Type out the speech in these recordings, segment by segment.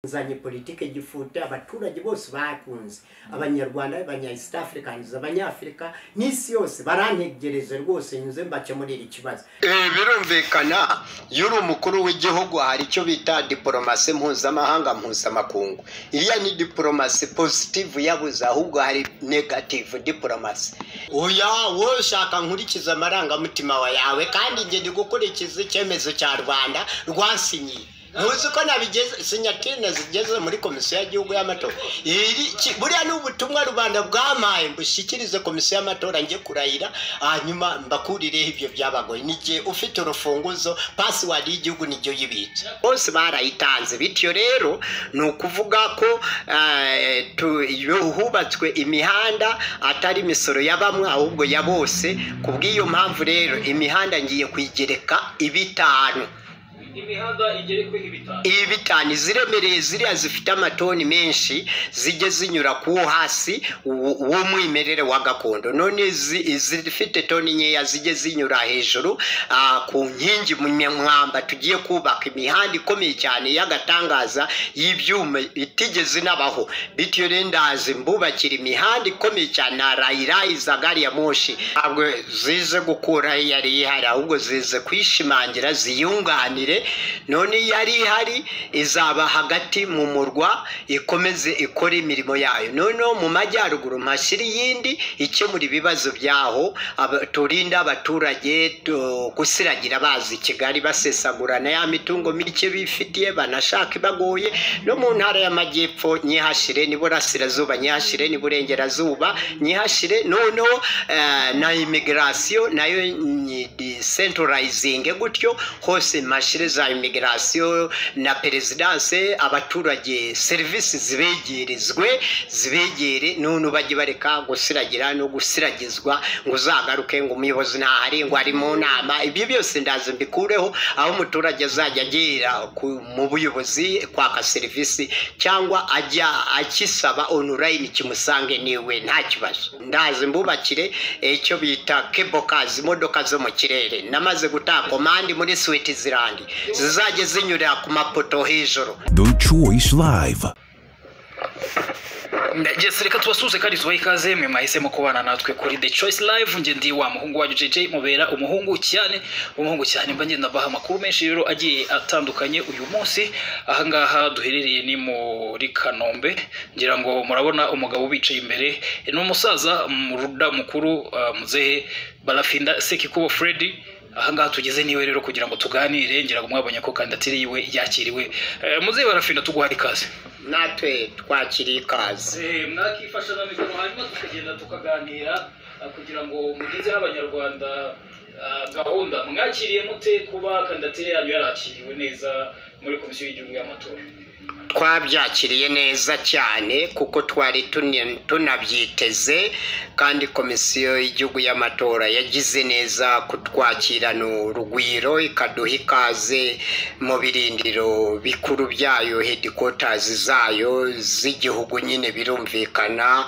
nzanye politike gifuta abaturage bose bakunze abanyarwanda abanya east africans abanyafurika n'isi yose barantegereje rwose nyuze mbakemurira ikibazo birumvikana iyo uri umukuru w'igihugu hari icyo bita diporomasi mpuzamahanga mpuzamakungu iriya ni diporomasi pozitivu yabuze ahubwo hari negativu diporomasi oya wowe ushaka nkurikiza amarangamutima yawe kandi njye ndi gukurikiza icyemezo cya rwanda rwasinyiye ntuzi ko nabigeze sinyatine zigeze muri komisiyo y'igihugu y'amatora iri ki- buriya ni ubutumwa rubanda bwamaye mbushyikirize komisiyo y'amatora njye kurahira hanyuma mbakurireho ibyo byabagoye n'igihe ufite urufunguzo pasiwadi y'igihugu nijyo yibitse bose barayitanze bityo rero ni ukuvuga ko eh, tu- yu- hubatswe imihanda atari imisoro ya bamwe ahubwo ya bose ku bw'iyo mpamvu rero imihanda ngiye kuyigereka ibitanu imihanda igere kuri bitanu ibi bitanu iziremereye ziriya zifite amatoni menshi zijye zinyura ku wo hasi wo- w'umwimerere wa gakondo none izi- izifite toni nkeya zijye zinyura hejuru ah, ku nkingi mu mwamba tugiye kubaka imihanda ikomeye cyane y'agatangaza y'ibyuma itigeze inabaho bityo rero ndazi mbubakira imihanda ikomeye cyane narayirangiza gari ya moshi ntabwo zize gukuraho iyari ihari ahubwo zize kuyishimangira ziyunganire none yari ihari izaba hagati mu murwa ikomeze ikore imirimo yayo noneho mu majyaruguru mpashyira iyindi ikemura ibibazo byaho aba- turinde abaturage tu- gusiragira bazi i kigali basesagurana ya mitungo mike bifitiye banashaka ibagoye no mu ntara y'amajyepfo nyihashire n'iburasirazuba nyihashire n'iburengerazuba nyihashire noneho eh, na imigirasiyo nayo ni decentralizing gutyo hose mashire za imigirasiyo na perezidanse abaturage serivisi zibegerezwe zibegere none bajye bareka gusiragira no gusiragizwa ngo uzagaruke ngo umuyobozi ntahari ngo ari mu nama ibyo byose ndazi mbikureho aho umuturage azajya agera ku- mu buyobozi kwaka serivisi cyangwa ajya akisaba onurayini kimusange niwe nta kibazo ndazi mbubakire eh, icyo bita kebokazi imodoka zo mu kirere namaze gutaha komandi muri switizirandi zizajya zinyurira ku mapoto hejuru Choice Live. Jesi reka tubasuze kandi tubahe ikaze mwe mwahisemo kubana natwe kuri The Choice Live nge ndi wa muhungu wanyu JJ mubera umuhungu cyane umuhungu cyane mba ngenda mbaha amakuru menshi rero agiye atandukanye uyu munsi ahangaha duherereye ni muri Kanombe ngira ngo murabona umugabo ubicaye imbere ni umusaza muruda mukuru ah, muzehe Barafinda Sekikubo Freddy ahangaha tugeze niwe rero kugira ngo tuganire ngira ngo mwabonye ko kandidatire yiwe yakiriwe Eh, muzehe Barafinda tuguha ikaze natwe twakiriye ikaze mwakifasha na mikoro hanyuma tukagenda tukaganira ah, kugira ngo mugezeho abanyarwanda ah, gahunda mwakiriye mute kuba kandidatire yanyu yarakiriwe neza muri komisiyo y'igihugu y'amatora twabyakiriye neza cyane kuko twari tuni- tunabyiteze kandi komisiyo y'igihugu y'amatora yagize neza kutwakirana urugwiro ikaduha ikaze mu birindiro bikuru byayo hedikotazi zayo z'igihugu nyine birumvikana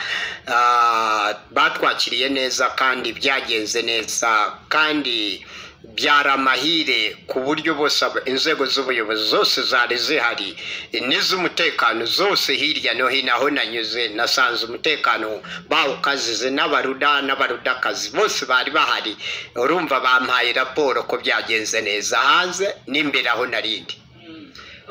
Ah, batwakiriye neza kandi byagenze neza kandi byari amahire ku buryo bose aba- inzego z'ubuyobozi zose zari zihari n'iz'umutekano zose hirya no hino aho nanyuze nasanze umutekano bawukazize n'abaruda n'abarudakazi bose bari bahari urumva bampaye raporo ko byagenze neza hanze n'imbere aho narindi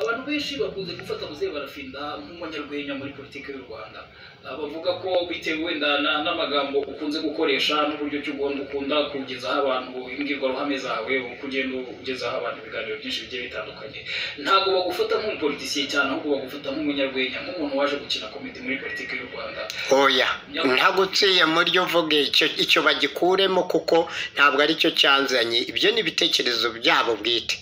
abantu benshi bakunze gufata muzehe barafinda nk'umunyarwenya muri politiki y'u rwanda Ah, bavuga ko bitewe wenda na- n'amagambo ukunze gukoresha n'uburyo ki ugomba ukunda kugezaho abantu imbwirwaruhame zawe ukugenda ugezaho abantu ibiganiro byinshi bigiye bitandukanye ntabwo bagufata nk'umupolitisiye cyane ahubwo bagufata nk'umunyarwenya nk'umuntu waje gukina komedi muri politiki y'u rwanda oya ntaguciye muri yo uvuge icyo icyo bagikuremo kuko ntabwo aricyo cyanzanye ibyo ni ibitekerezo byabo bwite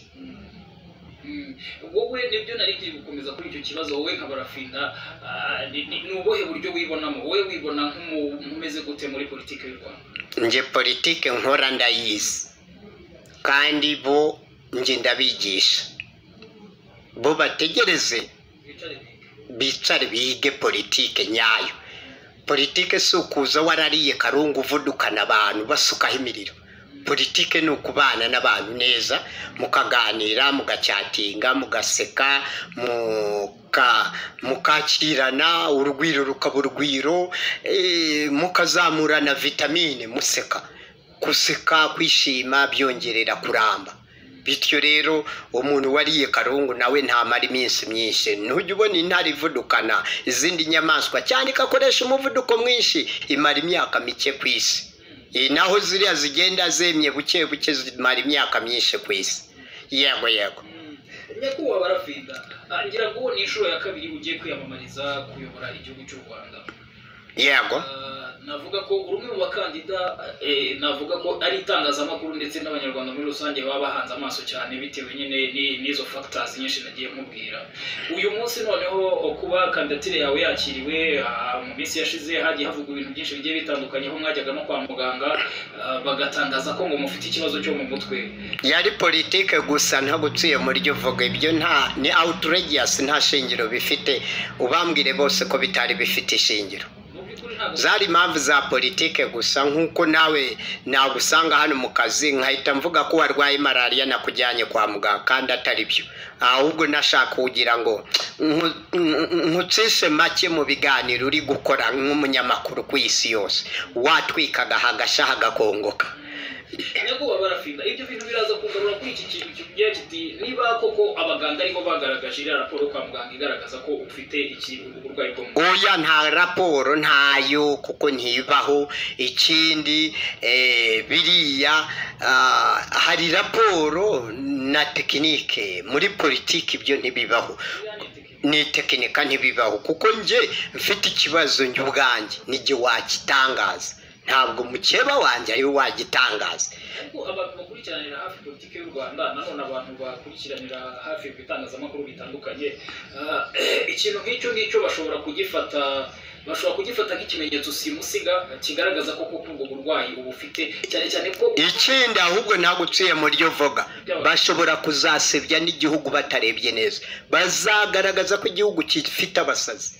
Mm. wowe nibyo nari ngiye gukomeza kuri icyo kibazo wowe nka barafinda ah, ni ni- ni ubuhe buryo wibonamo wowe wibona nk'umu- nk'umeze gute muri politiki y'u rwanda njye politike nkora ndayizi kandi bo njye ndabigisha bo bategereze wicare neza. bicare bige politike nyayo politike si ukuza warariye karungu uvudukana abantu basukaho imiriro politike ni ukubana n'abantu neza mukaganira mugacyatinga mugaseka muka- mukakirana urugwiro rukaba urugwiro eh, mukazamurana vitamine museka guseka kwishima byongerera kuramba bityo rero umuntu wariye karungu nawe ntamara iminsi myinshi ntujya ubona intare ivudukana izindi nyamaswa cyane ikakoresha umuvuduko mwinshi imara imyaka mike ku isi Iyi naho ziriya zigenda zemye buke buke zimara imyaka myinshi ku isi yego yego nyakubahwa barafida Ah, ngira ngo ni inshuro ya kabiri ugiye kwiyamamariza kuyobora igihugu cy'u rwanda yego Ah, navuga ko uri umwe mu bakandida eh, navuga ko ari itangazamakuru ndetse n'abanyarwanda muri rusange baba bahanze amaso cyane bitewe nyine ni- n'izo factors nyinshi nagiye mubwira uyu munsi noneho kuba kandidatire yawe yakiriwe ah, mu minsi yashize hagiye havugwa ibintu byinshi bigiye bitandukanye aho mwajyaga no kwa muganga ah, bagatangaza ko ngo mufite ikibazo cyo mu mutwe yari politike gusa ntagupfuye muri ryo uvuga ibyo nta ni outrageous nta shingiro bifite ubambwire bose ko bitari bifite ishingiro mu by'ukuri ntabwo zari impamvu za politike gusa nk'uko nawe nagusanga hano mu kazi nkahita mvuga ko warwaye malariya nakujyanye kwa muganga kandi atari byo ahubwo nashaka kugira ngo nku- nku- nkucishe make mu biganiro uri gukora nk'umunyamakuru ku isi yose watwikaga hagasha hagakongoka nyakubahwa barafinda ibyo bintu biraza kugarura kuri iki kintu kigira kiti niba koko abaganga ariko bagaragaje iriya raporo kwa muganga igaragaza ko ufite iki uburwayi bwo mu mutwe oya nta raporo ntayo kuko ntibaho ikindi eh, biriya ah, hari raporo na tekinike muri politiki ibyo ntibibaho ni tekinika ntibibaho kuko nge mfite ikibazo njye ubwanjye nijye wagitangaza ntabwo mukeba wanjye ariwe wagitangaza ariko abantu bakurikiranira hafi politiki y'u rwanda nanone abantu bakurikiranira hafi ibitangazamakuru bitandukanye ah, ikintu nk'icyo ngicyo bashobora kugifata bashobora kugifata nk'ikimenyetso simusiga kigaragaza ko koko ubwo burwayi uba ufite cyane cyane ko ikindi ahubwo ntaguciye muri ryo vuga bashobora kuzasebya n'igihugu batarebye neza bazagaragaza ko igihugu gifite abasazi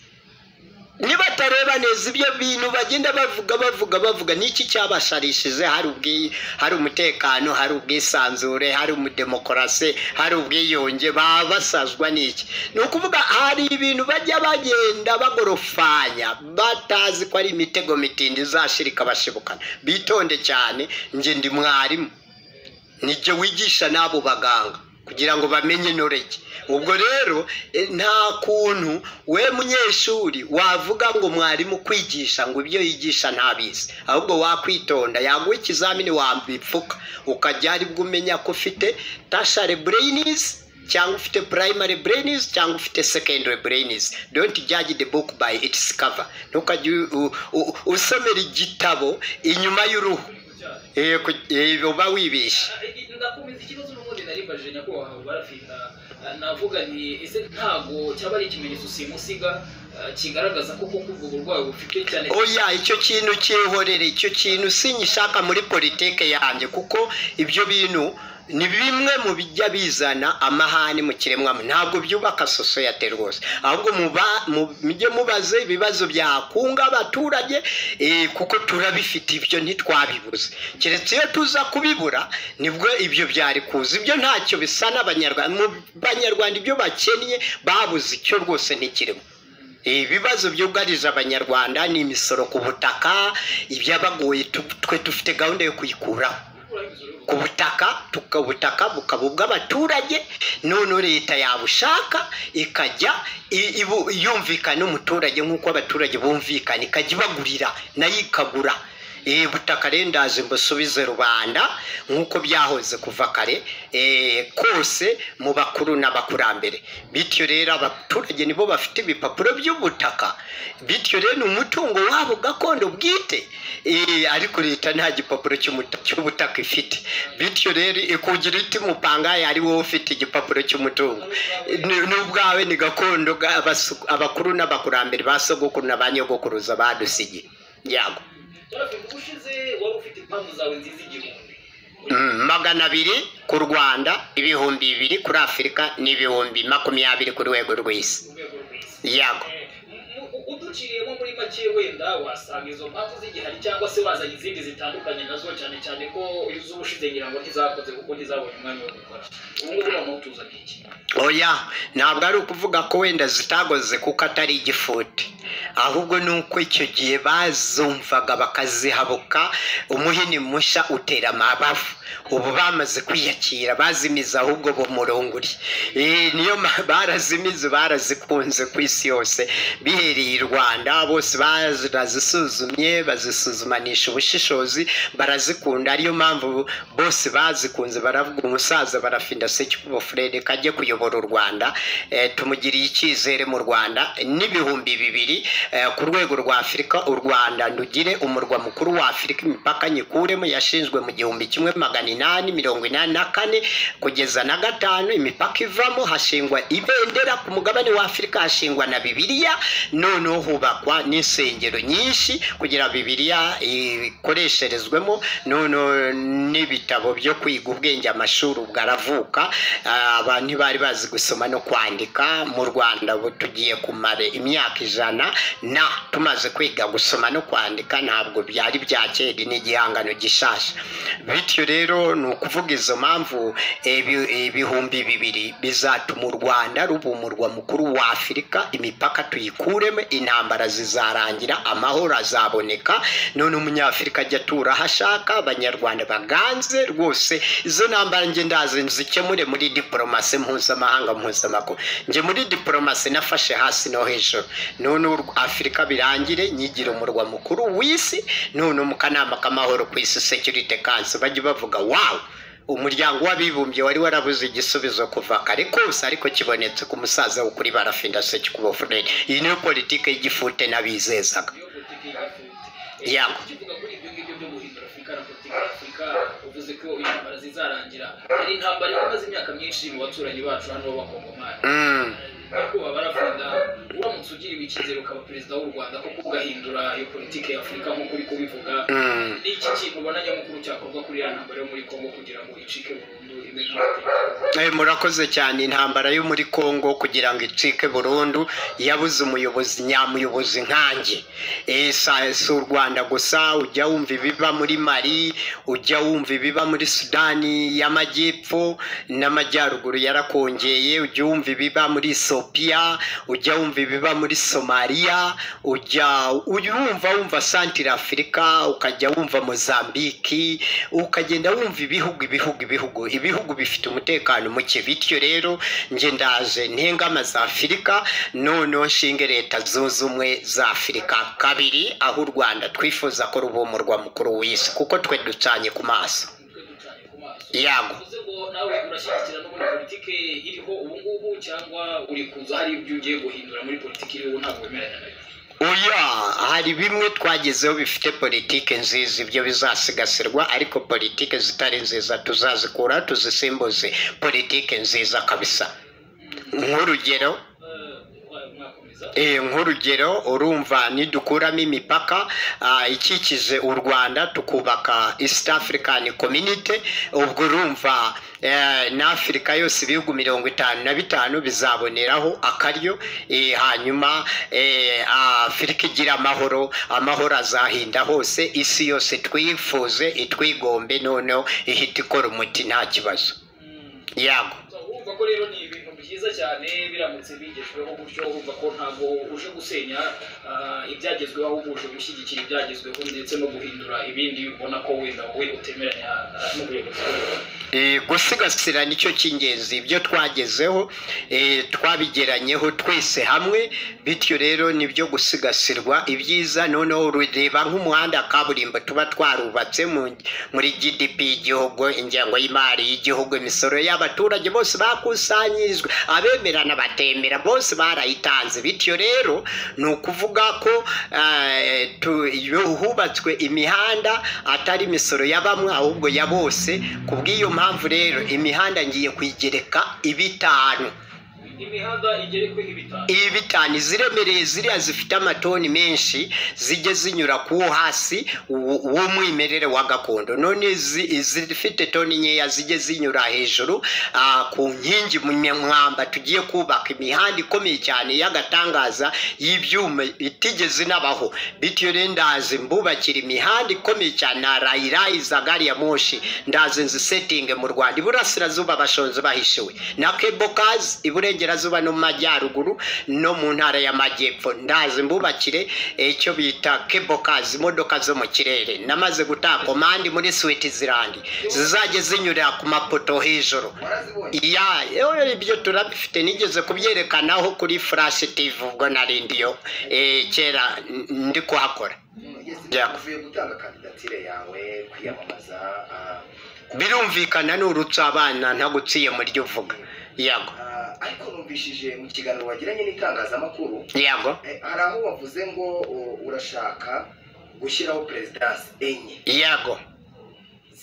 nibatareba neza ibyo bintu bagenda bavuga bavuga bavuga niki cyabasharishije hari ubwi hari umutekano hari ubwisanzure hari umudemokarasi hari ubwiyunge baba basazwa n'iki ni ukuvuga hari ibintu bajya bagenda bagorofanya batazi ko ari imitego mitindi izashirika bashibukana bitonde cyane njye ndi mwarimu nijye wigisha n'abo baganga kugira ngo bamenye noreki ubwo rero eh, nta kuntu we munyeshuri wavuga ngo mwarimu kwigisha ngo ibyo yigisha ntabizi ahubwo wakwitonda yaguha ikizamini wambipfuka ukajya ari bwo umenya ko ufite tashare bureyinizi cyangwa ufite primary brains cyangwa ufite secondary brains don't judge the book by its cover ntukajye u- u- usomera igitabo inyuma y'uruhu Eh, ku- eh, uba wibeshye ndakomeza ikibazo n'ubundi naribaje nyakubahwa barafinda navuga ni ese ntago cyaba ari ikimenyetso simusiga ah, kigaragaza ko koko ubwo burwayi bufite cyane oya icyo kintu cyihorere icyo kintu sinyishaka muri politike yanjye kuko ibyo bintu ni bimwe mu bijya bizana amahane mu kiremwamuntu ntabwo byubaka sosiyete rwose ahubwo muba- mu- mujye mubaze ibibazo byakunga abaturage eh, kuko turabifite ibyo ntitwabibuze keretse iyo tuza kubibura nibwo ibyo byari kuza ibyo ntacyo bisa n'abanyarwanda mu banyarwanda ibyo bakennye babuze icyo rwose ntikirimo ibibazo byugarije abanyarwanda ni imisoro ku butaka ibyabagoye tu- twe dufite gahunda yo kuyikuraho ku butaka tuka- ubutaka bukaba ubw'abaturage noneho leta yabushaka ikajya i- ibu- yumvikana n'umuturage nk'uko abaturage bumvikana ikajya ibagurira nayo ikagura Eh, butaka rero ndaje mbusubize rubanda nk'uko byahoze kuva kare eh, kose mu bakuru n'abakurambere bityo rero abaturage nibo bafite ibipapuro by'ubutaka bityo rero ni umutungo wabo gakondo bwite Eh, ariko leta nta gipapuro cy'umuta- cy'ubutaka ifite bityo rero ikugira iti mupangaye ari wowe ufite igipapuro cy'umutungo Ni- ni ubwawe ni gakondo ga- abasu- abakuru n'abakurambere ba sogokuru na ba nyogokuruza badusigiye yago barafinda ubushize wari ufite impamvu zawe nziza igihumbi Mm, magana abiri ku rwanda ibihumbi bibiri kuri afurika n'ibihumbi makumyabiri ku rwego rw'isi ku rwego rw'isi yago Eh, mu- mu- uduhe uciriyemo muri make wenda wasanga izo mpamvu zigihari cyangwa se wazanye izindi zitandukanye nazo cyane cyane ko iz'ubushize ngira ngo ntizakoze kuko ntizabonye umwanya wo gukora ubu ngubu uramutuzana iki oya ntabwo ari ukuvuga ko wenda zitagoze kuko atari igifuti ahubwo ni uko icyo gihe bazumvaga bakazihabuka umuhini mushya utera amabavu ubu bamaze kwiyakira bazimiza ahubwo bumurunguri Eh, niyo ma- barazimize barazikunze ku isi yose bihereye i rwanda bose barazisuzumye bazisuzumanisha ubushishozi barazikunda ariyo mpamvu bose bazikunze baravuga umusaza barafinda sekikubo furere kajye kuyobora u rwanda Eh, tumugiriye icyizere mu rwanda n'ibihumbi bibiri eh, ku rwego rwa afurika u rwanda ndugire umurwa mukuru wa afurika imipaka nyikuremo yashinzwe mu gihumbi kimwe magana inani mirongo inani na kane kugeza na gatanu imipaka ivamo hashingwa ibendera ku mugabane wa afurika hashingwa na bibiliya noneho hubakwa n'insengero nyinshi kugira bibiliya ikoresherezwemo noneho n'ibitabo byo kwiga ubwenge amashuri ubwo aravuka Ah, abantu ntibari bazi gusoma no kwandika mu rwanda ubu tugiye kumara imyaka ijana na tumaze kwiga gusoma no kwandika ntabwo byari bya kera ni igihangano gishasha bityo rero ni ukuvuga izo mpamvu ebi- ibihumbi bibiri bizatuma u rwanda ruba umurwa mukuru wa afurika imipaka tuyikuremo intambara zizarangira amahoro azaboneka none umunyafurika ajya atura aho ashaka abanyarwanda baganze rwose izo ntambara njye ndazi nzikemure muri diporomasi mpuzamahanga mpuzamaguru njye muri diporomasi nafashe hasi no hejuru none ur- afurika birangire nyigire umurwa mukuru w'isi none mu kanama k'amahoro ku isi security council bajye bavuga wawu umuryango w'abibumbye wari warabuze igisubizo kuva kare kose ariko kibonetse ku musaza wo kuri barafinda sekikubo furere iyi niyo politiki y'igifute n'abizezaga niyo politiki y'afurika Ya. ukivuga kuri ibyo ngibyo byo guhindura afurika na politiki y'afurika uvuze ko intambara zizarangira hari intambara imaze imyaka myinshi mu baturanyi bacu hano b'abakongomani Mm. nyakubahwa baravuga uramutse ugiriwe icyizere ukaba perezida w'u rwanda kuko ugahindura iyo politiki y'afurika nk'uko uri kubivuga Mm. ni iki kintu ubona nyamukuru cyakorwa kuri iriya ntambara yo muri kongo kugira ngo icike burundu imwe nk'amateka Eh, murakoze cyane intambara yo muri congo kugira ngo icike burundu yabuze umuyobozi nyamuyobozi nkanjye Eh, sa- si u rwanda gusa ujya wumva ibiba muri mari ujya wumva ibiba muri sudani y'amajyepfo n'amajyaruguru yarakongeye ujya wumva ibiba muri esopiya ujya wumva ibiba muri somaliya ujya ujya wumva wumva santire afurika ukajya wumva mozambiki ukagenda wumva ibihugu ibihugu ibihugu ibihugu bifite umutekano muke bityo rero nge ndaje ntengama za afurika noneho nshinge leta zunze ubumwe za afurika kabiri aho u rwanda twifuza ko ruba umurwa mukuru w'isi kuko twe ducanye ku maso twe ducanye ku maso yago uvuze ngo nawe urashyigikira no muri politiki iriho ubu ngubu cyangwa uri kuza hari ibyo ugiye guhindura muri politiki iriho ubu ntabwo wemeranya nayo oya hari bimwe twagezeho bifite politike nziza ibyo bizasigasirwa ariko politike zitari nziza tuzazikura tuzisimbuze politike nziza kabisa nk'urugero Eh, mwakomeza Eh, nk'urugero urumva nidukuramo imipaka ah, ikikije u rwanda tukubaka east african community ubwo urumva eh, n'afurika yose ibihugu mirongo itanu na bitanu bizaboneraho akaryo eh, hanyuma eh, afurika igira amahoro amahoro azahinda hose isi yose twifuze itwigombe noneho ihita ikora umuti nta kibazo yago urumva ko rero ni ibintu byiza cyane biramutse bigejweho gutyo urumva ko ntabwo uje gusenya ah, ibyagezweho ahubwo uje gushyigikira ibyagezweho ndetse no guhindura ibindi ubona ko wenda wowe utemeranya ah, n'ubuyobozi Eh, gusigasira nicyo cy'ingenzi ibyo twagezeho eh, twabigeranyeho twese hamwe bityo rero nibyo gusigasirwa ibyiza noneho rureba nk'umuhanda wa kaburimbo tuba twarubatse mu- muri gdp y'igihugu ingengo y'imari y'igihugu imisoro y'abaturage bose bakusanyirijwe abemera n'abatemera bose barayitanze bityo rero ni ukuvuga ko eh, tu- iyo hubatswe imihanda atari imisoro ya bamwe ahubwo ya bose ku bw'iyo mpamvu rero imihanda ngiye kuyigereka ibitanu imihanda igere kuri bitanu ibitani ziremereye ziriya zifite amatoni menshi zijye zinyura ku wo hasi wo- w'umwimerere wa gakondo none izi- izifite toni nkeya zijye zinyura hejuru ah, ku nkingi mu mwamba tugiye kubaka imihanda ikomeye cyane y'agatangaza y'ibyuma itigeze inabaho bityo rero ndazi mbubakira imihanda ikomeye cyane na rayirayi za gari ya moshi ndazi nzisetinge mu rwanda iburasirazuba abashonzi bahishiwe na kebo kazi iburengerazuba no mu majyaruguru no mu ntara y'amajyepfo ndazi mbubakire icyo bita kebo kazi imodoka zo mu kirere namaze gutaha komandi muri siwitzerland zizajya zinyurira ku mapoto hejuru ya eh, ibyo turabifite nigeze kubyerekanaho kuri flash tv ubwo nari ndiyo eh, kera n- ndi kuhakora Yeah. uvuye gutanga kandidatire yawe kwiyamamaza ah, birumvikana ni urutsa abana ntaguciye mu ryo uvuga yego ah, ariko numvishije mu kiganiro wagiranye n'itangazamakuru yego eh, hari aho wavuze ngo u- urashaka gushyiraho perezidansi enye yego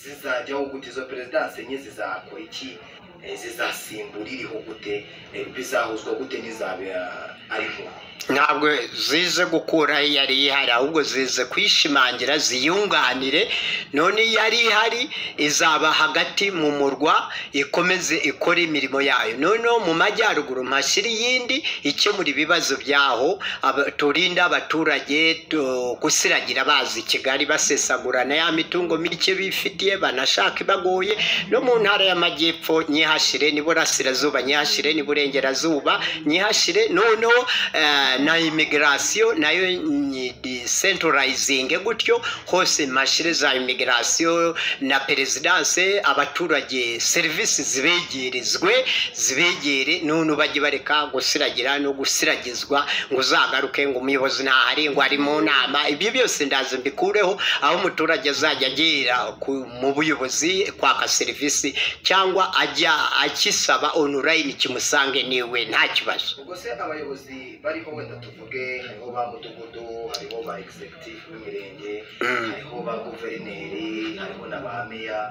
zizajyaho gute izo perezidansi enye zizakora iki Eh, zizasimbura iriho gute Eh, bizahuzwa gute n'izaba ariho ntabwo zize gukuraho iyari ihari ahubwo zize kwishimangira ziyunganire none iyari ihari izaba hagati mu murwa ikomeze ikore imirimo yayo noneho mu majyaruguru mpashyira iyindi ikemura ibibazo byaho aba- turinde abaturage tu- gusiragira bazi kigali basesagurana ya mitungo mike bifitiye banashaka ibagoye no mu ntara y'amajyepfo nyihashyire n'iburasirazuba nyihashyire n'iburengerazuba nyihashyire noneho eh, na imigirasiyo nayo ni decentralizing gutyo hose mashire za imigirasiyo na perezidanse abaturage serivisi zibegerezwe zibegere none bajye bareka gusiragira no gusiragizwa ngo uzagaruke ngo umuyobozi ntahari ngo ari mu nama ibyo byose ndazi mbikureho aho umuturage azajya agera ku- mu buyobozi kwaka serivisi cyangwa ajya akisaba online kimusange niwe nta kibazo ubwo se abayobozi bariho wenda tuvuge hariho ba mudugudu hariho ba egisegitifu b'imirenge Mm. hariho ba guverineri hariho na ba meya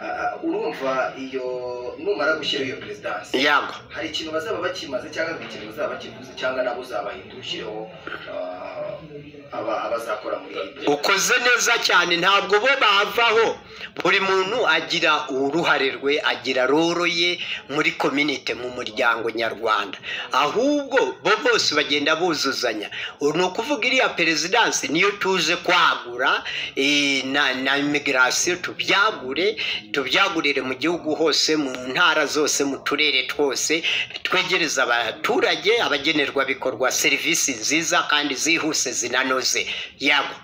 Ah, ah, urumva iyo numara gushyiraho iyo perezidansi yego hari ikintu bazaba bakimaze cyangwa hari ikintu bazaba bakivuze cyangwa nabo uzabahindura ushyireho ah, aba- abazakora muri iyi ukoze neza cyane ntabwo bo bavaho buri muntu agira uruhare rwe agira roro ye muri kominite mu muryango nyarwanda ahubwo bo bose bagenda buzuzanya ni ukuvuga iriya perezidansi niyo tuje kwagura eh, na, na imigirasiyo tubyagure tubyagurire mu gihugu hose mu ntara zose mu turere twose twegereza abaturage abagenerwabikorwa serivisi nziza kandi zihuse zinanoze yabo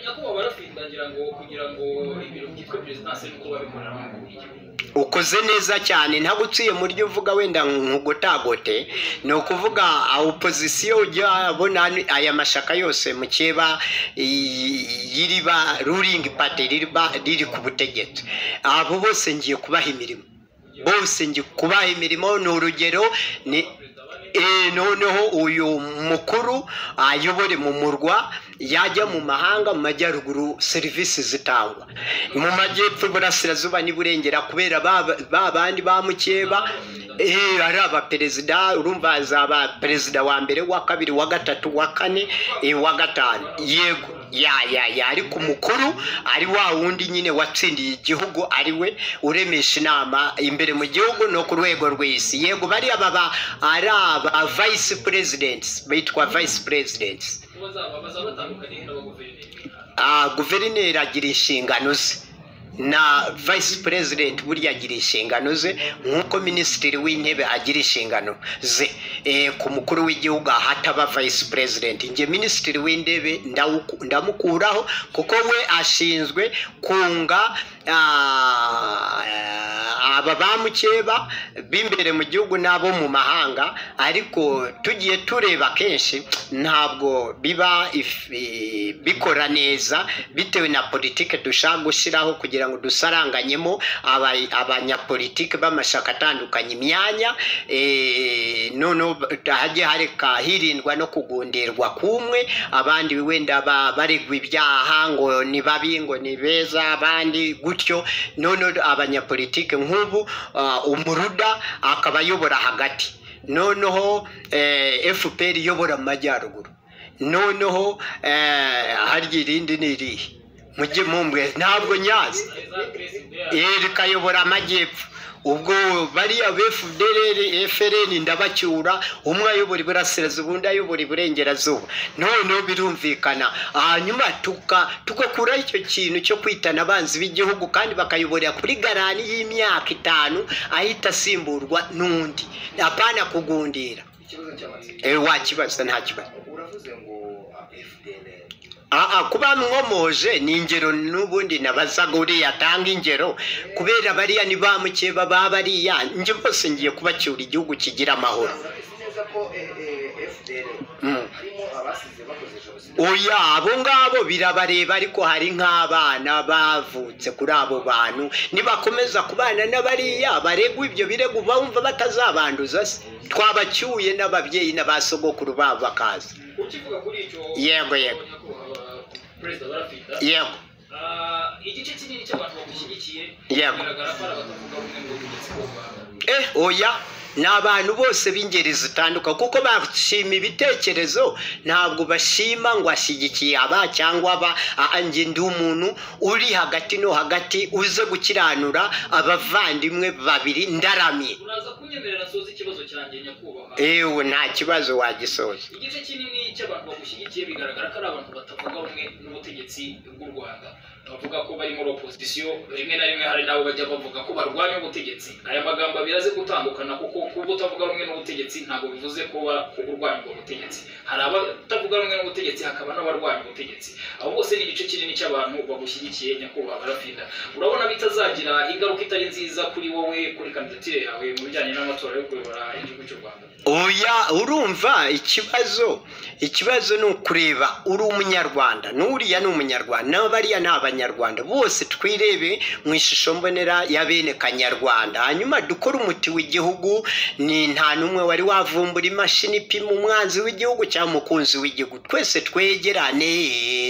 nyakubahwa rafite ndagira ngo kugira ngo ibiro byitwa perezidansi nuko babikorera mu gihugu ukoze neza cyane ntabwo uciye mu ryo uvuga wenda nkugotagote ni ukuvuga opozisiyo ujya abona aya mashyaka yose mukeba y'iriba ruringi pati ririba riri ku butegetsi abo bose ngiye kubaha imirimo bose ngiye kubaha imirimo ni urugero ni Eh, noneho uyu mukuru ayobore mu murwa yajya mu mahanga mu majyaruguru serivisi zitangwa mu majyepfo iburasirazuba n'iburengera kubera ba ba bandi ba mukeba eh, ari abaperezida urumva azaba perezida wa mbere wa kabiri wa gatatu wa kane eh, wa gatanu yego ya ya ya ariko umukuru ari wa wundi nyine watsindiye igihugu ari we uremesha inama imbere mu gihugu no ku rwego rw'isi yego bariya baba ari aba vayisi perezidenti bitwa vayisi perezidenti bazaba bazaba batandukanye n'aba guverineri guverineri agira inshingano ze na vayisi perezidenti burya agira inshingano ze nk'uko minisitiri w'intebe agira inshingano ze Eh, ku mukuru w'igihugu ahataba vayisi perezidenti njye minisitiri w'intebe ndawuku- ndamukuraho kuko we ashinzwe kunga ah, aba ba mukeba b'imbere mu gihugu n'abo mu mahanga ariko tugiye tureba kenshi ntabwo biba if- eh, bikora neza bitewe na politike dushaka gushyiraho kugira ngo dusaranganyemo aba- abanyapolitike b'amashaka atandukanye imyanya eh, noneho hajye hareka hirindwa no kugundirwa kumwe abandi wenda ba- baregwa ibyaha ngo ni babi ngo ni beza abandi gutyo none abanyapolitike nk'ubu ah, umuruda akaba ayobora hagati noneho eh, fpr iyobora mu majyaruguru noneho eh, harya irindi ni irihe mujye mumbwe ntabwo nyazi reka yobora amajyepfo ubwo bariya bfdr frn ndabacyura umwe ayobora iburasirazuba undi ayobora iburengerazuba noneho birumvikana hanyuma tuka tugakura icyo kintu cyo kwitana abanzi b'igihugu kandi bakayoborera kuri garani y'imyaka itanu ahita asimburwa n'undi apana kugundira ikibazo cy'amatsiko Eh, wakibaza nta kibazo uravuze ngo fdr aha kuba mwomoje ni ingero n'ubundi nabazaga uriya atanga ingero kubera bariya ni ba mukeba ba bariya njye bose ngiye kubacyura igihugu kigira amahoro Uzi neza ko eh, eh, fdr Mm. harimo abasize bakoze jenoside oya abo ngabo birabareba ariko hari nk'abana bavutse kuri abo bantu nibakomeza kubana n'abariya baregwa ibyo birego bumva batazabanduza se twabacyuye n'ababyeyi n'abasogokuru babo bakaza ukivuga kuri icyo yego yego perezida barafita yego igice kinini cy'abantu bagushyigikiye Yego. bigaragara ko ari abatavuga rumwe n'ubutegetsi bw'u rwanda eh oya ni abantu bose b'ingeri zitandukanye kuko bashima ibitekerezo ntabwo bashima ngo ashyigikiye aba cyangwa aba Ah, ah, njye ndi umuntu uri hagati no hagati uze gukiranura abavandimwe babiri ndaramye uraza kunyemerera nsoza ikibazo cyanjye nyakubahwa ewe nta kibazo wagisoza igice kinini cy'abantu bagushyigikiye bigaragara ko ari abantu batavuga rumwe n'ubutegetsi bw'u rwanda bavuga ko bari muri opozisiyo rimwe na rimwe hari n'abo bajya bavuga ko barwanya ubutegetsi aya magambo abiri aze gutandukana kuko kuba utavuga rumwe n'ubutegetsi ntabwo bivuze kuba urwanya ubwo butegetsi hari abatavuga rumwe n'ubutegetsi hakaba n'abarwanya ubutegetsi abo bose ni igice kinini cy'abantu bagushyigikiye nyakubahwa barafinda urabona bitazagira ingaruka itari nziza kuri wowe kuri kandidatire yawe mu bijyanye n'amatora yo kuyobora igihugu cy'u rwanda oya urumva ikibazo ikibazo ni ukureba uri umunyarwanda n'uriya ni umunyarwanda n'abariya ni abanyarwanda bose twirebe mu ishusho mbonera ya bene kanyarwanda hanyuma dukore umuti w'igihugu ni nta n'umwe wari wavumbura imashini ipima umwanzi w'igihugu cyangwa umukunzi w'igihugu twese twegerane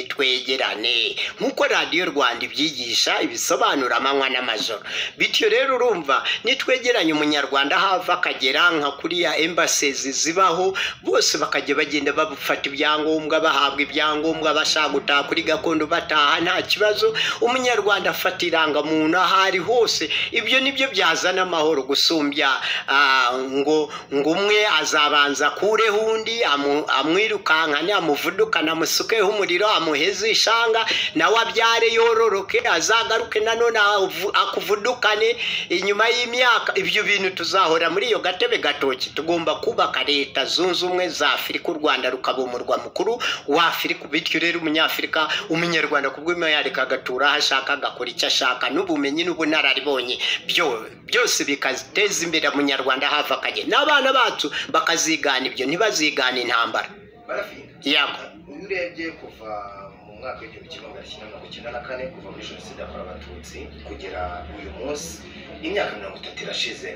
twegerane nk'uko radiyo rwanda ibyigisha ibisobanura amanywa n'amajoro bityo rero urumva nitwegeranye umunyarwanda hava akagera nka kuriya embasizi zibaho bose bakajya bagenda bafata ibyangombwa bahabwa ibyangombwa bashaka gutaha kuri gakondo bataha nta kibazo umunyarwanda afata irangamuntu aho ari hose ibyo nibyo byazana amahoro gusumbya ah, ngo ngo umwe azabanza akureho undi amu- amwirukankane amuvudukane amusukeho umuriro amuheze ishanga nawe abyare yororoke azagaruke nanone avu- akuvudukane inyuma y'imyaka ibyo bintu tuzahora muri iyo gatebe gatoki tugomba kubaka leta zunze ubumwe za afurika u rwanda rukaba umurwa mukuru wa afurika bityo rero umunyafurika umunyarwanda ku bw'imwe yareka agatura aho ashaka agakora icyo ashaka n'ubumenyi n'ubunararibonye byo- byose bikateza imbere umunyarwanda hava akagera n'abana bacu bakazigana ibyo ntibazigane intambara barafinda yego iyo urebye kuva mu mwaka w'igihumbi kimwe magana cyenda mirongo icyenda na kane kuva muri jenoside yakorewe abatutsi kugera uyu munsi imyaka mirongo itatu irashize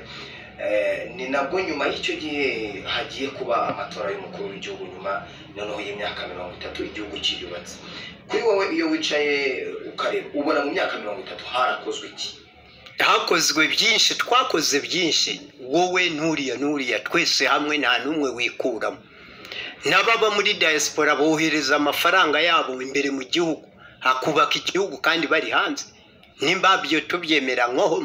Eh, ni nabwo nyuma y'icyo gihe hagiye kuba amatora y'umukuru w'igihugu nyuma noneho y'imyaka mirongo itatu igihugu kiyubatse kuri wowe iyo wicaye ukareba ubona mu myaka mirongo itatu harakozwe iki hakozwe byinshi twakoze byinshi wowe n'uriya n'uriya twese hamwe nta n'umwe wikuramo n'ababa muri diaspora bohereza amafaranga yabo imbere mu gihugu hakubaka igihugu kandi bari hanze nimba byo tubyemera nkoho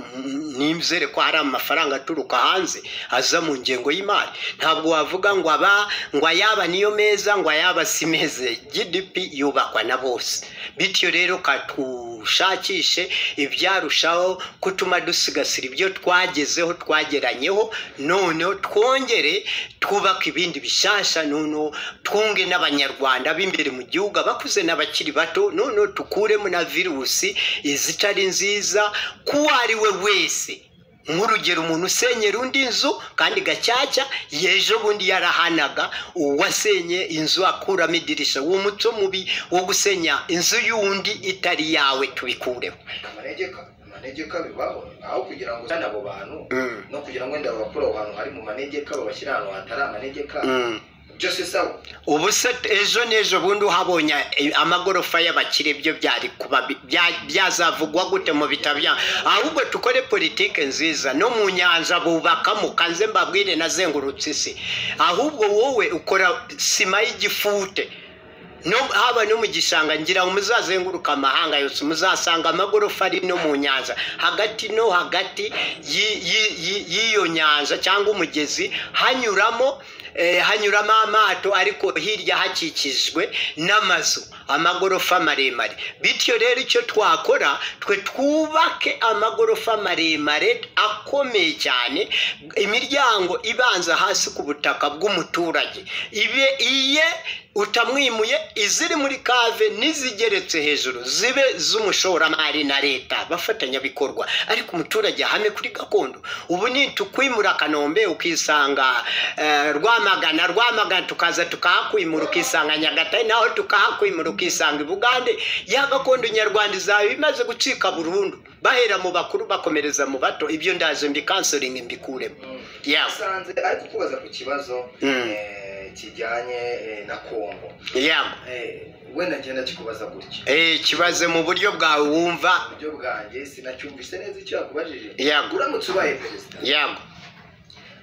nimzere ko hari amafaranga aturuka hanze aza mu ngengo y'imari ntabwo wavuga ngo aba ngo ayaba niyo meza ngo ayaba si meze gdp yubakwa na bose bityo rero katu dushakishe ibyarushaho gutuma dusigasira ibyo twagezeho twageranyeho noneho twongere twubake ibindi bishasha noneho twunge n'abanyarwanda b'imbere mu gihugu abakuze n'abakiri bato noneho tukuremo na virusi izitari nziza k'uwo ari we wese nk'urugero umuntu usenyera undi nzu kandi gacyacya yejo bundi yarahanaga uwasenye inzu akuramo idirisha uwo muco mubi wo gusenya inzu y'undi itari yawe tubikureho amanegeka amanegeka bibaho aho kugira ngo uzane abo bantu Mm, no kugira ngo wenda babakure aho hantu hari mu manegeka babashyira ahantu hatari amanegeka mm. byose sawa ubu se ejo n'ejo bundi uhabonye eh, amagorofa y'abakire byo byari kuba bi- bya- byazavugwa gute mu bitabo bya ahubwo tukore politike nziza no mu nyanja bubakamo kanze mbabwire nazengurutse isi ahubwo wowe ukora sima y'igifute no haba no mu gishanga ngira ngo muzazenguruka amahanga yose muzasanga amagorofa ari no mu nyanja hagati no hagati y'i- y'i- y'i- y'iyo nyanja cyangwa umugezi hanyuramo eh, hanyuramo amato ariko hirya hakikijwe n'amazu amagorofa maremare bityo rero icyo twakora twe twubake amagorofa maremare akomeye cyane imiryango ibanza hasi ku butaka bw'umuturage ibe iye utamwimuye iziri muri kave n'izigeretse hejuru zibe z'umushoramari na leta abafatanyabikorwa ariko umuturage ahame kuri gakondo ubu ni tukwimura kanombe ukisanga eh, rwamagana rwamagana tukaza tukahakwimura ukisanga nyagatare naho tukahakwimura ukisanga i bugande ya gakondo nyarwanda izaba imaze gucika burundu bahera mu bakuru bakomereza mu bato ibyo ndaje mbikansoringi mbikuremo yawe usanze ariko kubaza ku kibazo Mm. eh, kijyanye eh, na kongo yawe Eh, wenda ngenda kikubaza gutya Eh, kibaze mu buryo bwawe wumva uburyo bwanjye sinacyumvise neza icyo yakubajije Yego. uramutse ubaye perezida yawe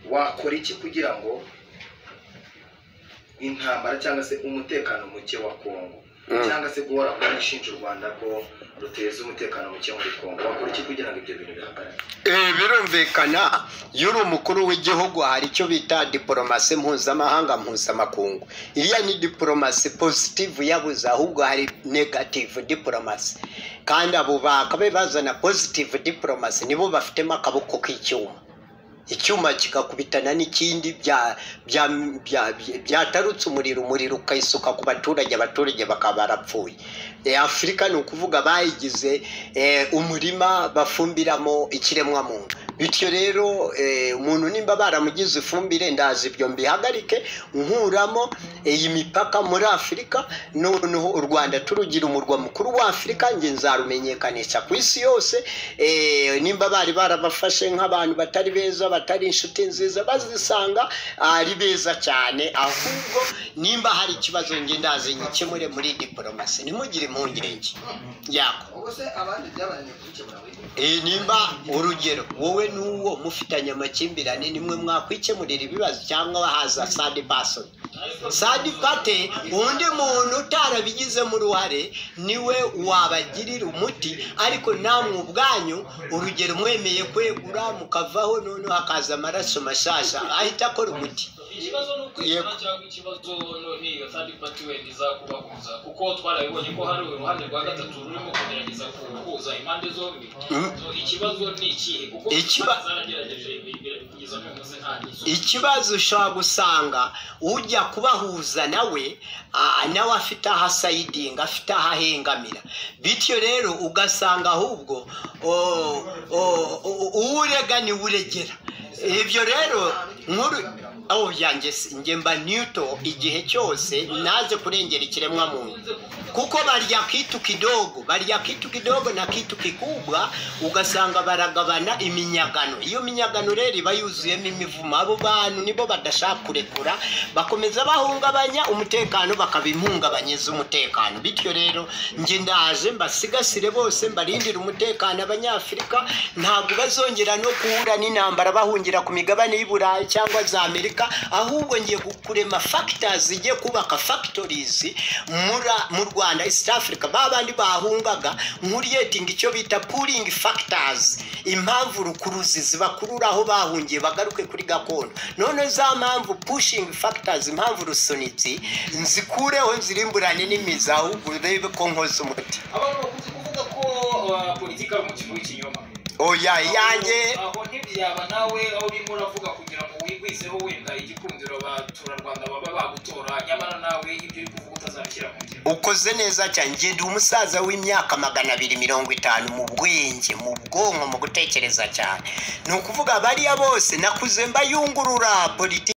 wakora iki kugira ngo intambara cyangwa se umutekano muke wa kongo Mm. cyangwa se guhora kwa ishinja u rwanda ko ruteza umutekano muke muri kongo wakora iki kugira ngo ibyo bintu bihagarare Eh, birumvikana iyo uri umukuru w'igihugu hari icyo bita diporomasi mpuzamahanga mpuzamakungu iriya ni diporomasi pozitivu yabuze ahubwo hari negativu diporomasi kandi abo bakabe bazana pozitivu diporomasi nibo bafitemo akaboko k'icyuma icyuma kigakubitana n'ikindi bya- bya- bya- bya- byatarutse umuriro umuriro ukayisuka ku baturage abaturage bakaba barapfuye Eh, afurika ni ukuvuga bayigize eh, umurima bafumbiramo ikiremwa muntu bityo rero eh, umuntu nimba baramugize ifumbire ndazi ibyo mbihagarike nkuramo iyi mipaka muri afurika noneho u rwanda turugira umurwa mukuru wa afurika nge nzarumenyekanisha ku isi yose eh, nimba bari barabafashe nk'abantu batari beza batari inshuti nziza bazisanga ari beza cyane ahubwo nimba hari ikibazo nge ndazi nkikemure muri diporomasi ntimugire impungenge yako ubwo se abandi byabananiye kubikemura muri kongo Eh, nimba urugero wowe n'uwo mufitanye amakimbirane nimwe mwakwikemurira ibibazo cyangwa haza sadi basoni sadi pate undi muntu utarabigizemo uruhare niwe wabagirira umuti ariko namwe ubwanyu urugero mwemeye kwegura mukavaho noneho hakaza amaraso mashasha ahita akora umuti ikibazo ni ukwizana cyangwa ikibazo n'iyo third party wenda izakubahuza kuko twarabibonye ko hari uruhande rwa gatatu rurimo kugerageza kuhuza impande zombi Mm. So, ikibazo ni ikihe kuko Ikiba- impande zaragerageje imbere kugeza n'uyu munsi nta gisoza ikibazo ushobora gusanga ujya kubahuza nawe ah, nawe afite aho asayidinga afite aho ahengamira bityo rero ugasanga ahubwo o- o- o- uwo urega niwe uregera ibyo rero nkuru aho byanjye si- njye mba newto igihe cyose naze kurengera ikiremwa muntu kuko barya kitu kidogo barya kitu kidogo na kitu kikubwa ugasanga baragabana iminyagano iyo minyagano rero iba yuzuyemo imivumo abo bantu nibo badashaka kurekura bakomeza bahungabanya umutekano bakaba impungabanyeza umutekano bityo rero njye ndaje mbasigasire bose mbarindire umutekano abanyafurika ntabwo bazongera no guhura n'intambara bahungira ku migabane y'u burayi cyangwa za amerika ahubwo ngiye kurema factors zijye kubaka factories mura- mu rwanda east africa ba bandi bahungaga nkuriyetinga icyo bita pooling factors impamvu rukuruzi zibakurura aho bahungiye bagaruke kuri gakondo none za mpamvu pushing factors impamvu rusunizi nzikureho nzirimburane n'imizi ahubwo urebe ko nkoze umuti abantu bakunze kuvuga ko uh, politiki ari umukino w'ikinyoma oya yanjye aho ntibyaba nawe aho urimo uravuga kugira ngo wigwizeho wenda igikundiro abaturarwanda baba bagutora nyamara nawe ibyo uri kuvuga utazabishyira mu ngiro ukoze neza cyane njye ndi umusaza w'imyaka magana abiri mirongo itanu mu bwenge mu bwonko mu gutekereza cyane ni ukuvuga bariya bose nakuze mbayungurura politiki